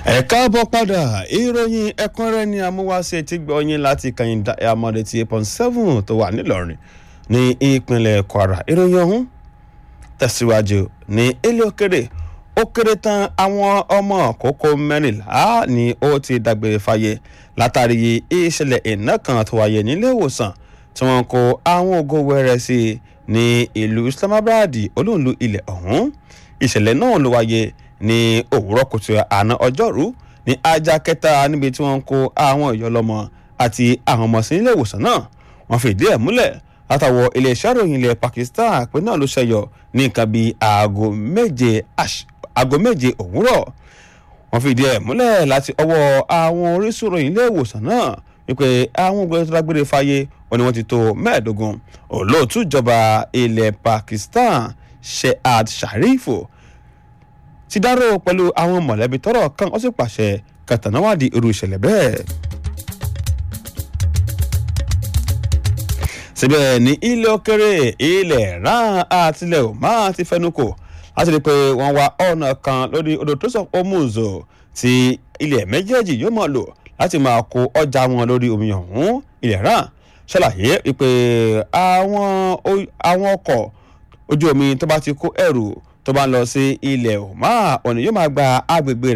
ẹ káàbọ̀ padà ìròyìn ẹ̀kúnrẹ́rẹ́ ni amúwáṣe ti gbọ́ yín láti kàyìn amọ̀dé ti eight point seven tó wà nílọrin ní ìpínlẹ̀ kwara ìròyìn ọ̀hún tẹ̀síwájú ní ilé òkèrè ó kéré tán àwọn ọmọ kókó mẹ́rìnlá ni ó ti dágbére fáyé látàrí ìṣẹ̀lẹ̀ iná kan tó wáyé nílé ìwòsàn tí wọ́n kó àwọn ògo wẹ́rẹ́ sí ní ìlú islamabad olóńlú ilẹ̀ ọ̀hún ìṣẹ̀lẹ̀ náà ló wáyé ní òwúrọ̀ kùtù àná ọjọ́rú ní ajá kẹta níbi tí wọ́n ń kó àwọn ìyọlọ́mọ àti àwọn ọmọ sí ilé ìwòsàn náà wọ́n fìdí ẹ̀ múlẹ̀ látàwọ̀ iléeṣẹ́ ìròyìn ilẹ̀ pakistan pé náà ló ṣẹyọ ní nǹkan bíi aago méje aago méje òwúrọ̀ wọ́n fìdí ẹ̀ múlẹ̀ láti ọwọ́ àwọn orísun ìròyìn ilé ìwòsàn náà wípé àwọn ògbẹ́ tó dágbére fáyé wọn ni wọ́n ti tó mẹ́ẹ̀ẹ́dógún olóòtú ìjọba ilẹ̀ pakistan shehad sharifu ti dárò pẹ̀lú àwọn mọ̀lẹ́bí tọ́rọ̀ kan ó sì pàṣẹ kàtànáwádìí irú ìṣẹ̀lẹ̀ bẹ́ẹ̀. síbẹ̀ ní ilé òkèrè ilẹ̀ ran àtìlẹ̀ òmá ti fẹnukò láti rí i pé wọ́n wá ọ̀nà kan lórí odò tó sọ omuzo tí ilẹ̀ méjèèjì yóò mọ̀ lò láti máa kó ọjà wọn lórí omi ọ̀hún ilẹ̀ ran ṣàlàyé pé àwọn ọkọ̀ ojú omi tó bá ti kó ẹrù tó bá ń lọ sí ilẹ̀ òmá òní yóò máa gba agbègbè